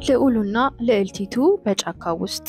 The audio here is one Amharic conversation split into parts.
ልዑሉና ልዕልቲቱ በጫካ ውስጥ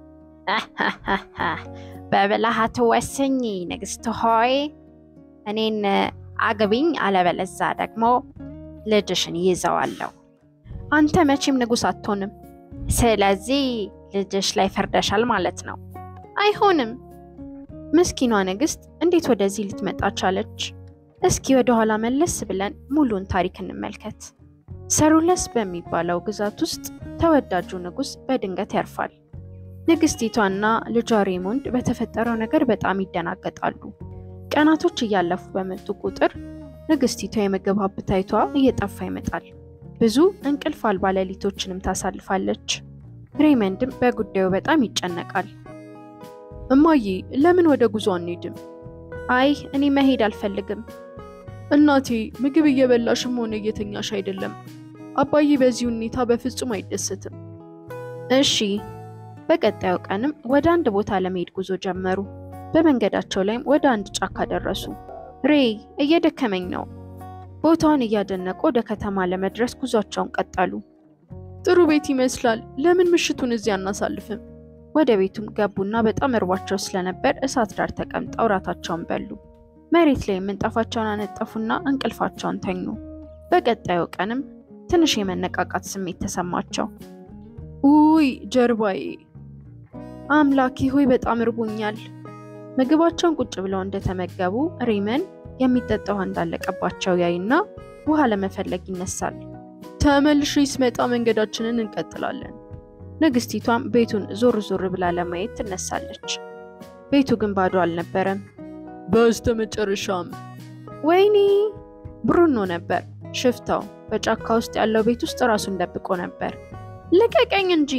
በብልሃት ወስኝ ንግስት ሆይ እኔን አግቢኝ፣ አለበለዛ ደግሞ ልጅሽን ይዘዋለሁ። አንተ መቼም ንጉሥ አትሆንም። ስለዚህ ልጅሽ ላይ ፈርደሻል ማለት ነው። አይሆንም። ምስኪኗ ንግሥት እንዴት ወደዚህ ልትመጣ ቻለች? እስኪ ወደ ኋላ መለስ ብለን ሙሉን ታሪክ እንመልከት። ሰሩለስ በሚባለው ግዛት ውስጥ ተወዳጁ ንጉሥ በድንገት ያርፋል። ንግሥቲቷና ልጇ ሬሞንድ በተፈጠረው ነገር በጣም ይደናገጣሉ። ቀናቶች እያለፉ በመጡ ቁጥር ንግሥቲቷ የምግብ አፕታይቷ እየጠፋ ይመጣል። ብዙ እንቅልፍ አልባ ሌሊቶችንም ታሳልፋለች። ሬመንድም በጉዳዩ በጣም ይጨነቃል። እማዬ ለምን ወደ ጉዞ አንሄድም? አይ እኔ መሄድ አልፈልግም። እናቴ ምግብ እየበላሽም ሆነ እየተኛሽ አይደለም። አባዬ በዚህ ሁኔታ በፍጹም አይደሰትም። እሺ። በቀጣዩ ቀንም ወደ አንድ ቦታ ለመሄድ ጉዞ ጀመሩ። በመንገዳቸው ላይም ወደ አንድ ጫካ ደረሱ። ሬይ እየደከመኝ ነው። ቦታውን እያደነቁ ወደ ከተማ ለመድረስ ጉዟቸውን ቀጠሉ። ጥሩ ቤት ይመስላል። ለምን ምሽቱን እዚህ አናሳልፍም? ወደ ቤቱም ገቡና በጣም እርቧቸው ስለነበር እሳት ዳር ተቀምጠው እራታቸውን በሉ። መሬት ላይ ምንጣፋቸውን አነጠፉና እንቅልፋቸውን ተኙ። በቀጣዩ ቀንም ትንሽ የመነቃቃት ስሜት ተሰማቸው። ውይ ጀርባዬ፣ አምላኬ ሆይ በጣም እርቦኛል። ምግባቸውን ቁጭ ብለው እንደተመገቡ ሬመን የሚጠጣ ውሃ እንዳለቀባቸው ያይና ውሃ ለመፈለግ ይነሳል። ተመልሼ ስመጣ መንገዳችንን እንቀጥላለን። ንግስቲቷም ቤቱን ዞር ዞር ብላ ለማየት ትነሳለች። ቤቱ ግን ባዶ አልነበረም። በስተ መጨረሻም ወይኔ ብሩኖ ነበር ሽፍታው። በጫካ ውስጥ ያለው ቤት ውስጥ ራሱን ደብቆ ነበር። ልቀቀኝ እንጂ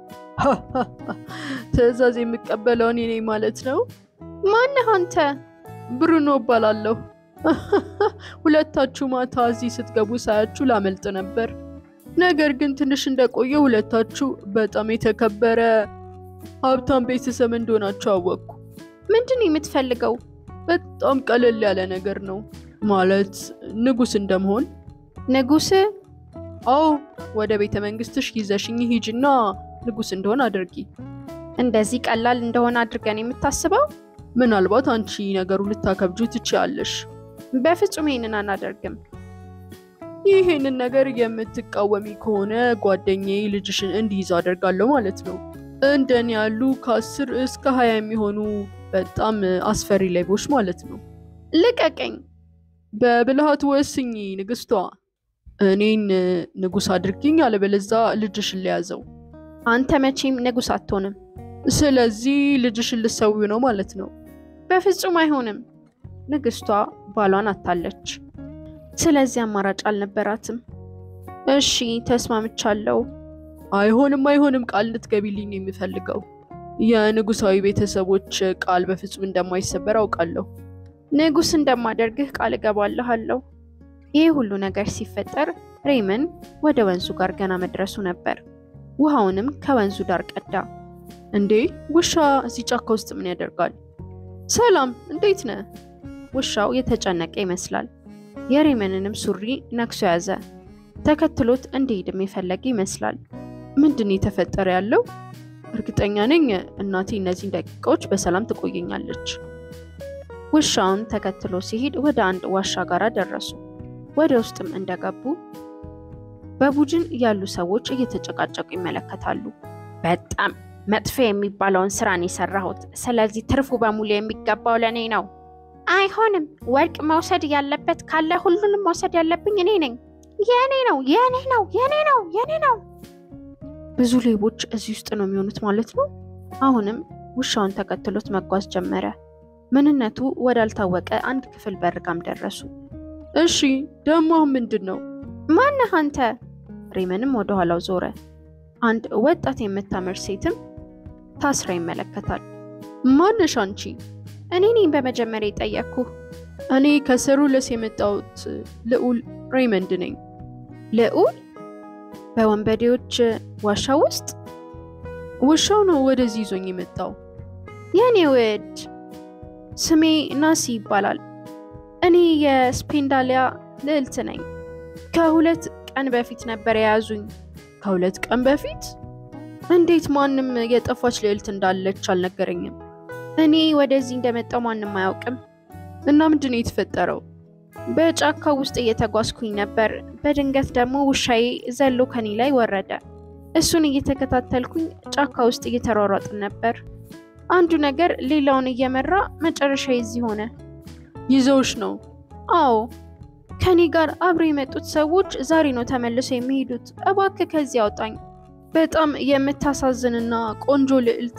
ትዕዛዝ የምቀበለው እኔ ነኝ ማለት ነው። ማነህ አንተ? ብሩኖ እባላለሁ። ሁለታችሁ ማታ እዚህ ስትገቡ ሳያችሁ ላመልጥ ነበር። ነገር ግን ትንሽ እንደቆየ ሁለታችሁ በጣም የተከበረ ሀብታም ቤተሰብ እንደሆናችሁ አወቅኩ። ምንድን ነው የምትፈልገው? በጣም ቀለል ያለ ነገር ነው። ማለት ንጉሥ እንደመሆን። ንጉሥ? አዎ፣ ወደ ቤተ መንግስትሽ ይዘሽኝ ሂጂና ንጉሥ እንደሆን አድርጊ። እንደዚህ ቀላል እንደሆነ አድርገን የምታስበው? ምናልባት አንቺ ነገሩ ልታከብጁ ትችያለሽ። በፍጹም ይሄንን አናደርግም። ይህንን ነገር የምትቃወሚ ከሆነ ጓደኛዬ ልጅሽን እንዲይዝ አደርጋለሁ ማለት ነው። እንደኔ ያሉ ከአስር እስከ ሀያ የሚሆኑ በጣም አስፈሪ ሌቦች ማለት ነው። ልቀቀኝ። በብልሃት ወስኝ ንግስቷ። እኔን ንጉሥ አድርጊኝ፣ አለበለዛ ልጅሽን ለያዘው። አንተ መቼም ንጉሥ አትሆንም። ስለዚህ ልጅሽን ልሰዊው ነው ማለት ነው። በፍጹም አይሆንም። ንግስቷ ባሏን አታለች። ስለዚህ አማራጭ አልነበራትም። እሺ ተስማምቻለሁ። አይሆንም አይሆንም፣ ቃል እንድትገቢልኝ ነው የምፈልገው። የንጉሳዊ ቤተሰቦች ቃል በፍጹም እንደማይሰበር አውቃለሁ። ንጉሥ እንደማደርግህ ቃል እገባልሃለሁ። ይህ ሁሉ ነገር ሲፈጠር ሬመን ወደ ወንዙ ጋር ገና መድረሱ ነበር። ውሃውንም ከወንዙ ዳር ቀዳ። እንዴ ውሻ እዚህ ጫካ ውስጥ ምን ያደርጋል? ሰላም፣ እንዴት ነህ? ውሻው የተጨነቀ ይመስላል። የሬመንንም ሱሪ ነክሶ ያዘ። ተከትሎት እንዲሄድም የፈለገ ይመስላል። ምንድን ነው የተፈጠረ ያለው? እርግጠኛ ነኝ እናቴ እነዚህን ደቂቃዎች በሰላም ትቆየኛለች። ውሻውን ተከትሎ ሲሄድ ወደ አንድ ዋሻ ጋር ደረሱ። ወደ ውስጥም እንደገቡ በቡድን ያሉ ሰዎች እየተጨቃጨቁ ይመለከታሉ። በጣም መጥፎ የሚባለውን ስራን የሰራሁት፣ ስለዚህ ትርፉ በሙሉ የሚገባው ለእኔ ነው። አይሆንም። ወርቅ መውሰድ ያለበት ካለ ሁሉንም መውሰድ ያለብኝ እኔ ነኝ። የእኔ ነው፣ የእኔ ነው፣ የእኔ ነው፣ የእኔ ነው። ብዙ ሌቦች እዚህ ውስጥ ነው የሚሆኑት ማለት ነው። አሁንም ውሻውን ተከትሎት መጓዝ ጀመረ። ምንነቱ ወዳልታወቀ አንድ ክፍል በርጋም ደረሱ። እሺ ደግሞ አሁን ምንድን ነው? ማነህ አንተ? ሬመንም ወደ ኋላው ዞረ። አንድ ወጣት የምታምር ሴትም ታስራ ይመለከታል። ማነሽ አንቺ? እኔ ነኝ በመጀመሪያ የጠየቅኩህ። እኔ ከሰሩለስ የመጣሁት ልዑል ሬመንድ ነኝ። ልዑል? በወንበዴዎች ዋሻ ውስጥ? ውሻው ነው ወደዚህ ይዞኝ የመጣው። የኔ ውድ ስሜ ናሲ ይባላል። እኔ የስፔንዳሊያ ልዕልት ነኝ። ከሁለት ቀን በፊት ነበር የያዙኝ። ከሁለት ቀን በፊት እንዴት ማንም የጠፋች ልዕልት እንዳለች አልነገረኝም? እኔ ወደዚህ እንደመጣው ማንም አያውቅም። እና ምንድን ነው የተፈጠረው? በጫካ ውስጥ እየተጓዝኩኝ ነበር። በድንገት ደግሞ ውሻዬ ዘሎ ከኔ ላይ ወረደ። እሱን እየተከታተልኩኝ ጫካ ውስጥ እየተሯሯጥን ነበር። አንዱ ነገር ሌላውን እየመራ መጨረሻ እዚህ ሆነ። ይዘውሽ ነው? አዎ፣ ከኔ ጋር አብረው የመጡት ሰዎች ዛሬ ነው ተመልሰው የሚሄዱት። እባክህ ከዚህ አውጣኝ። በጣም የምታሳዝንና ቆንጆ ልዕልት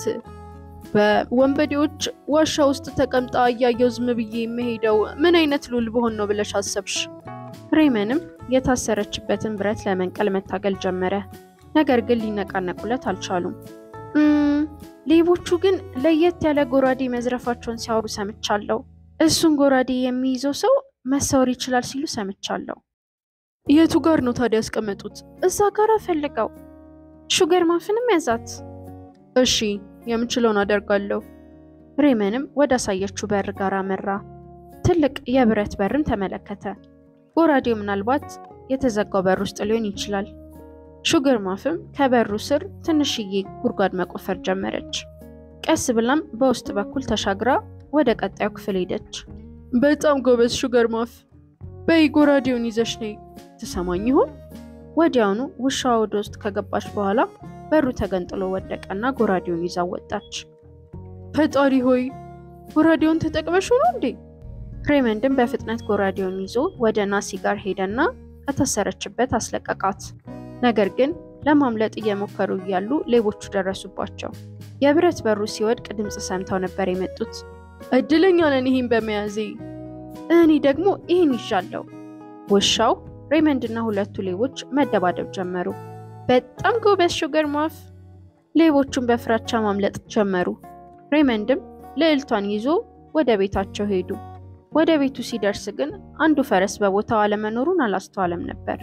በወንበዴዎች ዋሻ ውስጥ ተቀምጣ እያየው ዝም ብዬ የምሄደው ምን አይነት ሉል በሆን ነው ብለሽ አሰብሽ? ሬመንም የታሰረችበትን ብረት ለመንቀል መታገል ጀመረ። ነገር ግን ሊነቃነቁለት አልቻሉም። እም፣ ሌቦቹ ግን ለየት ያለ ጎራዴ መዝረፋቸውን ሲያወሩ ሰምቻለሁ። እሱን ጎራዴ የሚይዘው ሰው መሰወር ይችላል ሲሉ ሰምቻለሁ። የቱ ጋር ነው ታዲያ ያስቀመጡት? እዛ ጋር ፈልገው ሹገር ማፍንም ያዛት። እሺ የምችለውን አደርጋለሁ። ሬመንም ወደ አሳየችው በር ጋር አመራ። ትልቅ የብረት በርን ተመለከተ። ጎራዴው ምናልባት የተዘጋው በር ውስጥ ሊሆን ይችላል። ሹገር ማፍም ከበሩ ስር ትንሽዬ ጉድጓድ መቆፈር ጀመረች። ቀስ ብላም በውስጥ በኩል ተሻግራ ወደ ቀጣዩ ክፍል ሄደች። በጣም ጎበዝ ሹገር ማፍ። በይ ጎራዴውን ይዘሽ ነይ። ትሰማኝ ይሆን? ወዲያውኑ ውሻዋ ወደ ውስጥ ከገባች በኋላ በሩ ተገንጥሎ ወደቀና ጎራዴውን ይዛ ወጣች። ፈጣሪ ሆይ ጎራዴውን ተጠቅመሽ ነው እንዴ? ሬመንድም በፍጥነት ጎራዴውን ይዞ ወደ ናሲ ጋር ሄደና ከታሰረችበት አስለቀቃት። ነገር ግን ለማምለጥ እየሞከሩ እያሉ ሌቦቹ ደረሱባቸው። የብረት በሩ ሲወድቅ ድምፅ ሰምተው ነበር የመጡት። እድለኛ ነን ይህን በመያዜ። እኔ ደግሞ ይህን ይዣለሁ። ውሻው ሬመንድና ሁለቱ ሌቦች መደባደብ ጀመሩ። በጣም ጎበዝ ሹገር ማፍ። ሌቦቹን በፍራቻ ማምለጥ ጀመሩ። ሬመንድም ልዕልቷን ይዞ ወደ ቤታቸው ሄዱ። ወደ ቤቱ ሲደርስ ግን አንዱ ፈረስ በቦታው አለመኖሩን አላስተዋለም ነበር።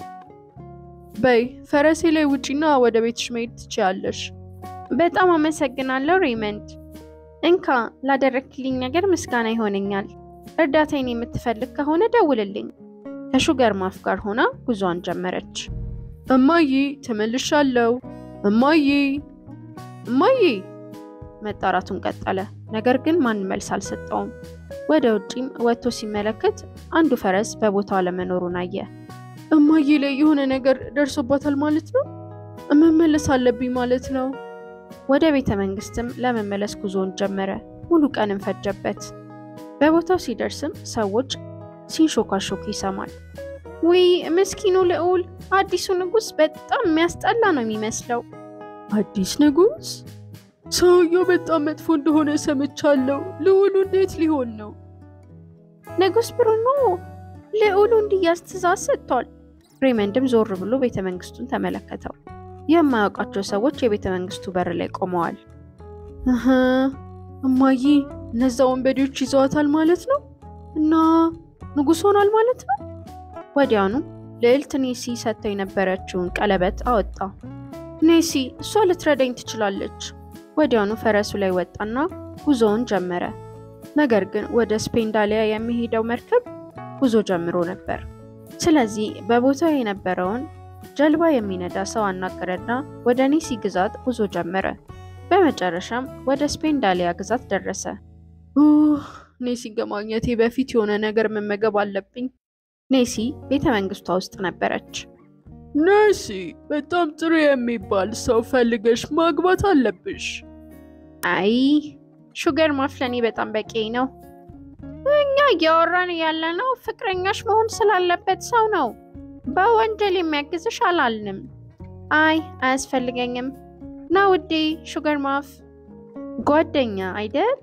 በይ ፈረሴ ላይ ውጪና ወደ ቤትሽ መሄድ ትችያለሽ። በጣም አመሰግናለሁ ሬመንድ። እንካ ላደረግክልኝ ነገር ምስጋና ይሆነኛል። እርዳታዬን የምትፈልግ ከሆነ ደውልልኝ። ከሹገር ማፍ ጋር ሆና ጉዞዋን ጀመረች። እማዬ ተመልሻለሁ። እማዬ እማዬ መጣራቱን ቀጠለ። ነገር ግን ማን መልስ አልሰጠውም። ወደ ውጪም ወጥቶ ሲመለከት አንዱ ፈረስ በቦታው አለመኖሩን አየ። እማዬ ላይ የሆነ ነገር ደርሶባታል ማለት ነው። መመለስ አለብኝ ማለት ነው። ወደ ቤተ መንግስትም ለመመለስ ጉዞውን ጀመረ። ሙሉ ቀንም ፈጀበት። በቦታው ሲደርስም ሰዎች ሲንሾካሾክ ይሰማል። ውይ ምስኪኑ ልዑል፣ አዲሱ ንጉሥ በጣም የሚያስጠላ ነው የሚመስለው። አዲስ ንጉሥ? ሰውየው በጣም መጥፎ እንደሆነ ሰምቻለሁ። ልዑሉ እንዴት ሊሆን ነው? ንጉሥ ብሩኖ ልዑሉ እንዲያዝ ትእዛዝ ሰጥቷል። ሬመንድም ዞር ብሎ ቤተ መንግስቱን ተመለከተው። የማያውቃቸው ሰዎች የቤተ መንግስቱ በር ላይ ቆመዋል። እህ እማዬ፣ እነዛ ወንበዴዎች ይዘዋታል ማለት ነው እና ንጉሥ ሆኗል ማለት ነው። ወዲያውኑ ልዕልት ኔሲ ሰጥተው የነበረችውን ቀለበት አወጣ። ኔሲ እሷ ልትረዳኝ ትችላለች። ወዲያውኑ ፈረሱ ላይ ወጣና ጉዞውን ጀመረ። ነገር ግን ወደ ስፔንዳሊያ የሚሄደው መርከብ ጉዞ ጀምሮ ነበር። ስለዚህ በቦታው የነበረውን ጀልባ የሚነዳ ሰው አናገረና ወደ ኔሲ ግዛት ጉዞ ጀመረ። በመጨረሻም ወደ ስፔንዳሊያ ግዛት ደረሰ። ኔሲን ከማግኘቴ በፊት የሆነ ነገር መመገብ አለብኝ። ኔሲ ቤተ መንግስቷ ውስጥ ነበረች። ኔሲ፣ በጣም ጥሩ የሚባል ሰው ፈልገሽ ማግባት አለብሽ። አይ ሹገር ማፍለኔ በጣም በቂ ነው። እኛ እያወራን ያለነው ፍቅረኛሽ መሆን ስላለበት ሰው ነው። በወንጀል የሚያግዝሽ አላልንም። አይ አያስፈልገኝም። ና ውዴ ሹገር ማፍ ጓደኛ አይደል?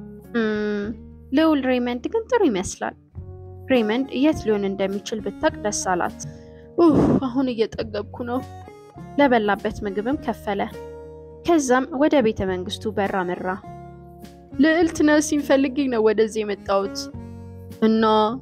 ልዑል ሬመንድ ግን ጥሩ ይመስላል። ሬመንድ የት ሊሆን እንደሚችል ብታቅ ደስ አላት። አሁን እየጠገብኩ ነው። ለበላበት ምግብም ከፈለ። ከዛም ወደ ቤተ መንግስቱ በር አመራ። ልዕልት ነሲን ፈልጌ ነው ወደዚህ የመጣሁት እና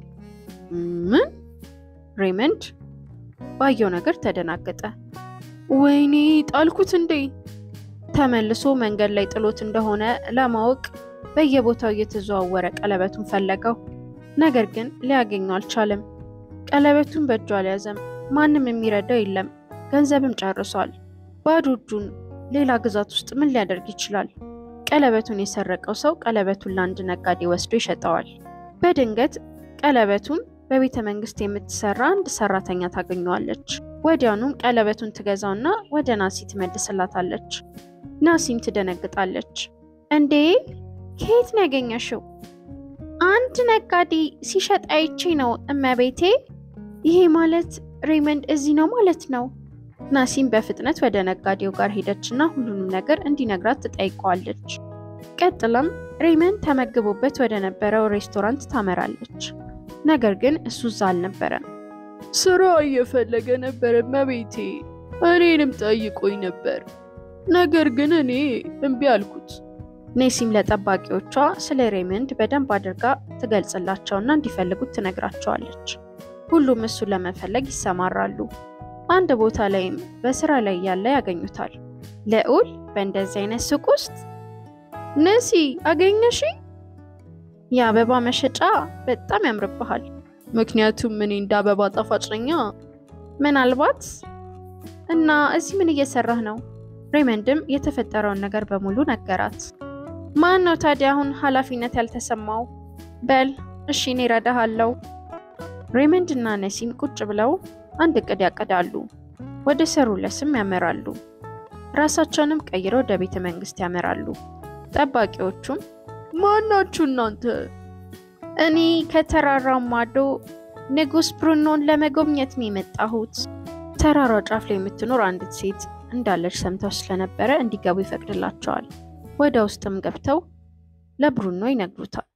ምን? ሬመንድ ባየው ነገር ተደናገጠ። ወይኔ ጣልኩት እንዴ? ተመልሶ መንገድ ላይ ጥሎት እንደሆነ ለማወቅ በየቦታው እየተዘዋወረ ቀለበቱን ፈለገው። ነገር ግን ሊያገኘው አልቻለም። ቀለበቱን በእጁ አልያዘም። ማንም የሚረዳው የለም። ገንዘብም ጨርሷል። ባዶ እጁን ሌላ ግዛት ውስጥ ምን ሊያደርግ ይችላል? ቀለበቱን የሰረቀው ሰው ቀለበቱን ለአንድ ነጋዴ ወስዶ ይሸጠዋል። በድንገት ቀለበቱን በቤተ መንግስት የምትሰራ አንድ ሰራተኛ ታገኘዋለች። ወዲያውኑም ቀለበቱን ትገዛውና ወደ ናሲ ትመልስላታለች። ናሲም ትደነግጣለች። እንዴ ከየት ነው ያገኘሽው? አንድ ነጋዴ ሲሸጥ አይቼ ነው እመቤቴ። ይሄ ማለት ሬመንድ እዚህ ነው ማለት ነው። ናሲም በፍጥነት ወደ ነጋዴው ጋር ሄደችና ሁሉንም ነገር እንዲነግራት ትጠይቀዋለች። ቀጥላም ሬመንድ ተመግቦበት ወደ ነበረው ሬስቶራንት ታመራለች። ነገር ግን እሱ እዛ አልነበረም። ስራ እየፈለገ ነበር እመቤቴ። እኔንም ጠይቆኝ ነበር፣ ነገር ግን እኔ እምቢ አልኩት። ኔሲም ለጠባቂዎቿ ስለ ሬመንድ በደንብ አድርጋ ትገልጽላቸውና እንዲፈልጉት ትነግራቸዋለች። ሁሉም እሱን ለመፈለግ ይሰማራሉ። አንድ ቦታ ላይም በስራ ላይ ያለ ያገኙታል። ልዑል በእንደዚህ አይነት ሱቅ ውስጥ ነሲ አገኘሽ? የአበባ መሸጫ በጣም ያምርብሃል። ምክንያቱም እኔ እንደ አበባ ጣፋጭ ነኛ። ምናልባት እና እዚህ ምን እየሰራህ ነው? ሬመንድም የተፈጠረውን ነገር በሙሉ ነገራት። ማን ነው ታዲያ አሁን ኃላፊነት ያልተሰማው? በል እሺ እኔ እረዳሃለሁ። ሬመንድ እና ነሲም ቁጭ ብለው አንድ እቅድ ያቅዳሉ። ወደ ሰሩለስም ያመራሉ። ራሳቸውንም ቀይረው ወደ ቤተ መንግስት ያመራሉ። ጠባቂዎቹም ማናችሁ እናንተ? እኔ ከተራራው ማዶ ንጉስ ብሩኖን ለመጎብኘት ነው የመጣሁት። ተራራው ጫፍ ላይ የምትኖር አንዲት ሴት እንዳለች ሰምተው ስለነበረ እንዲገቡ ይፈቅድላቸዋል። ወደ ውስጥም ገብተው ለብሩኖ ይነግሩታል።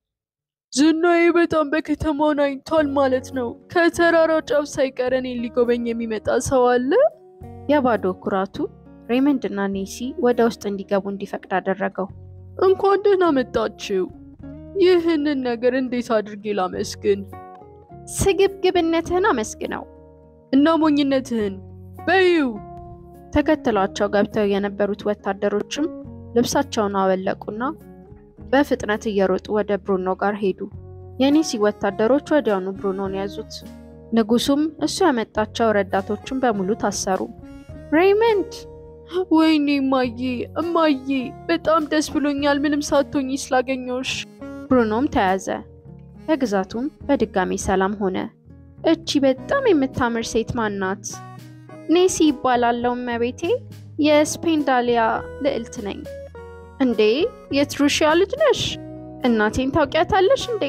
ዝናዬ በጣም በከተማው ናኝቷል ማለት ነው። ከተራራው ጫፍ ሳይቀር እኔን ሊጎበኝ የሚመጣ ሰው አለ? የባዶ ኩራቱ ሬመንድ እና ኔሲ ወደ ውስጥ እንዲገቡ እንዲፈቅድ አደረገው። እንኳን ደህና መጣችው። ይህንን ነገር እንዴት አድርጌ ላመስግን? ስግብግብነትህን አመስግነው እና ሞኝነትህን በዩ ተከትሏቸው ገብተው የነበሩት ወታደሮችም ልብሳቸውን አወለቁና በፍጥነት እየሮጡ ወደ ብሩኖ ጋር ሄዱ። የኔሲ ወታደሮች ወዲያውኑ ብሩኖን ያዙት። ንጉሱም እሱ ያመጣቸው ረዳቶችን በሙሉ ታሰሩ። ሬይመንድ ወይኔ እማዬ፣ እማዬ በጣም ደስ ብሎኛል ምንም ሳትሆኝ ስላገኘሁሽ። ብሩኖም ተያዘ። በግዛቱም በድጋሚ ሰላም ሆነ። እቺ በጣም የምታምር ሴት ማናት? ኔሲ ይባላለው እመቤቴ። የስፔንዳሊያ ልዕልት ነኝ። እንዴ የትሩሺያ ልጅ ነሽ? እናቴን ታውቂያታለሽ እንዴ?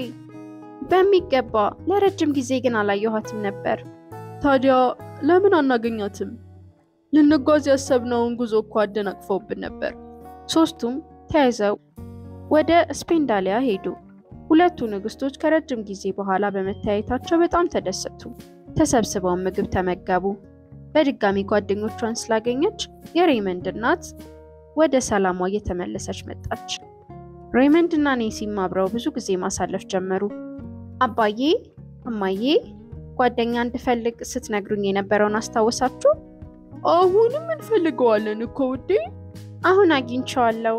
በሚገባ ለረጅም ጊዜ ግን አላየኋትም ነበር። ታዲያ ለምን አናገኛትም? ልንጓዝ ያሰብነውን ጉዞ እኮ አደናቅፈውብን ነበር። ሶስቱም ተያይዘው ወደ ስፔንዳሊያ ሄዱ። ሁለቱ ንግስቶች ከረጅም ጊዜ በኋላ በመተያየታቸው በጣም ተደሰቱ። ተሰብስበው ምግብ ተመገቡ። በድጋሚ ጓደኞቿን ስላገኘች የሬመንድ እናት ወደ ሰላሟ እየተመለሰች መጣች። ሬመንድ እና ኔሲም አብረው ብዙ ጊዜ ማሳለፍ ጀመሩ። አባዬ፣ እማዬ ጓደኛ እንድፈልግ ስትነግሩኝ የነበረውን አስታወሳችሁ? አሁንም እንፈልገዋለን እኮ ውዴ። አሁን አግኝቼዋለሁ።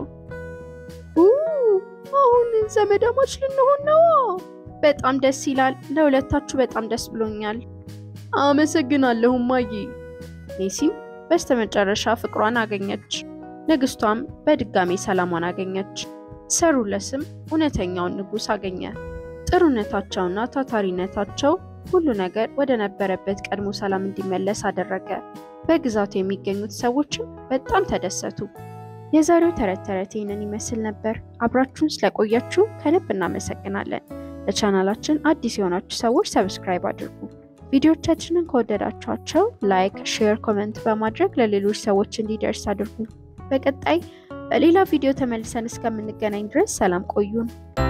አሁን ዘመዳሞች ልንሆን ነዋ። በጣም ደስ ይላል። ለሁለታችሁ በጣም ደስ ብሎኛል። አመሰግናለሁ እማዬ። ኔሲም በስተመጨረሻ ፍቅሯን አገኘች። ንግስቷም በድጋሚ ሰላሟን አገኘች። ሰሩለስም እውነተኛውን ንጉሥ አገኘ። ጥሩነታቸውና ታታሪነታቸው ሁሉ ነገር ወደ ነበረበት ቀድሞ ሰላም እንዲመለስ አደረገ። በግዛቱ የሚገኙት ሰዎችም በጣም ተደሰቱ። የዛሬው ተረት ተረት ይህንን ይመስል ነበር። አብራችሁን ስለቆያችሁ ከልብ እናመሰግናለን። ለቻናላችን አዲስ የሆናችሁ ሰዎች ሰብስክራይብ አድርጉ። ቪዲዮቻችንን ከወደዳችኋቸው ላይክ፣ ሼር፣ ኮመንት በማድረግ ለሌሎች ሰዎች እንዲደርስ አድርጉ። በቀጣይ በሌላ ቪዲዮ ተመልሰን እስከምንገናኝ ድረስ ሰላም ቆዩን።